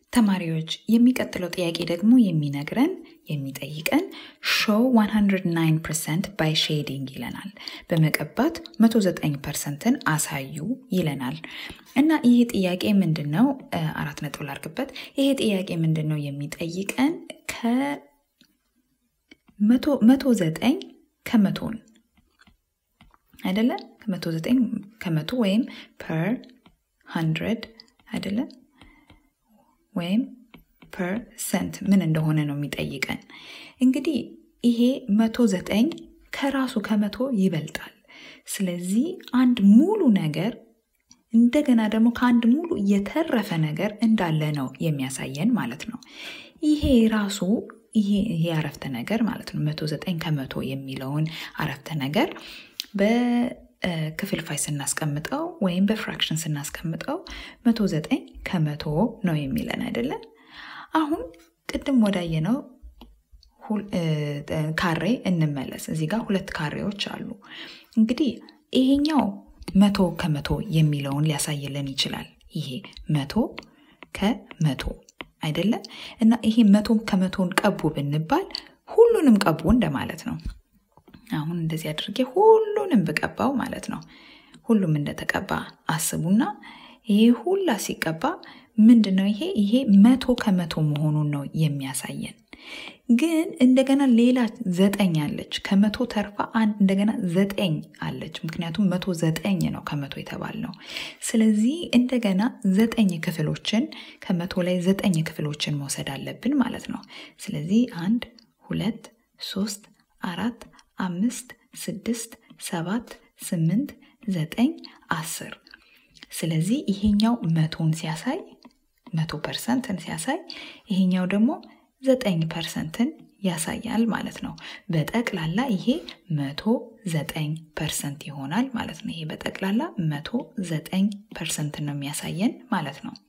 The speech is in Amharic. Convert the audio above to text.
ተማሪዎች የሚቀጥለው ጥያቄ ደግሞ የሚነግረን የሚጠይቀን ሾው 109 ፐርሰንት ባይ ሼዲንግ ይለናል። በመቀባት 109 ፐርሰንትን አሳዩ ይለናል እና ይህ ጥያቄ ምንድን ነው? አራት ነጥብ ላርግበት። ይሄ ጥያቄ ምንድን ነው የሚጠይቀን ከመቶ ዘጠኝ ከመቶን አይደለ? ከመቶ ዘጠኝ ከመቶ ወይም ፐር ሀንድረድ አይደለ? ወይም ፐርሰንት ምን እንደሆነ ነው የሚጠይቀን። እንግዲህ ይሄ መቶ ዘጠኝ ከራሱ ከመቶ ይበልጣል። ስለዚህ አንድ ሙሉ ነገር እንደገና ደግሞ ከአንድ ሙሉ የተረፈ ነገር እንዳለ ነው የሚያሳየን ማለት ነው። ይሄ ራሱ ይሄ አረፍተ ነገር ማለት ነው መቶ ዘጠኝ ከመቶ የሚለውን አረፍተ ነገር በክፍልፋይ ስናስቀምጠው ወይም በፍራክሽን ስናስቀምጠው መቶ ዘጠኝ ከመቶ ነው የሚለን አይደለም። አሁን ቅድም ወዳየነው ካሬ እንመለስ። እዚህ ጋር ሁለት ካሬዎች አሉ። እንግዲህ ይሄኛው መቶ ከመቶ የሚለውን ሊያሳይልን ይችላል። ይሄ መቶ ከመቶ አይደለም እና ይሄ መቶ ከመቶን ቀቡ ብንባል ሁሉንም ቀቡ እንደማለት ነው። አሁን እንደዚህ አድርጌ ሁሉንም ብቀባው ማለት ነው። ሁሉም እንደተቀባ አስቡና ይሄ ሁላ ሲቀባ ምንድን ነው ይሄ ይሄ መቶ ከመቶ መሆኑን ነው የሚያሳየን። ግን እንደገና ሌላ ዘጠኝ አለች ከመቶ ተርፋ አንድ እንደገና ዘጠኝ አለች። ምክንያቱም መቶ ዘጠኝ ነው ከመቶ የተባልነው። ስለዚህ እንደገና ዘጠኝ ክፍሎችን ከመቶ ላይ ዘጠኝ ክፍሎችን መውሰድ አለብን ማለት ነው። ስለዚህ አንድ ሁለት ሶስት አራት አምስት ስድስት ሰባት ስምንት ዘጠኝ አስር ስለዚህ ይሄኛው መቶን ሲያሳይ መቶ ፐርሰንትን ሲያሳይ ይሄኛው ደግሞ ዘጠኝ ፐርሰንትን ያሳያል ማለት ነው። በጠቅላላ ይሄ መቶ ዘጠኝ ፐርሰንት ይሆናል ማለት ነው። ይሄ በጠቅላላ መቶ ዘጠኝ ፐርሰንትን ነው የሚያሳየን ማለት ነው።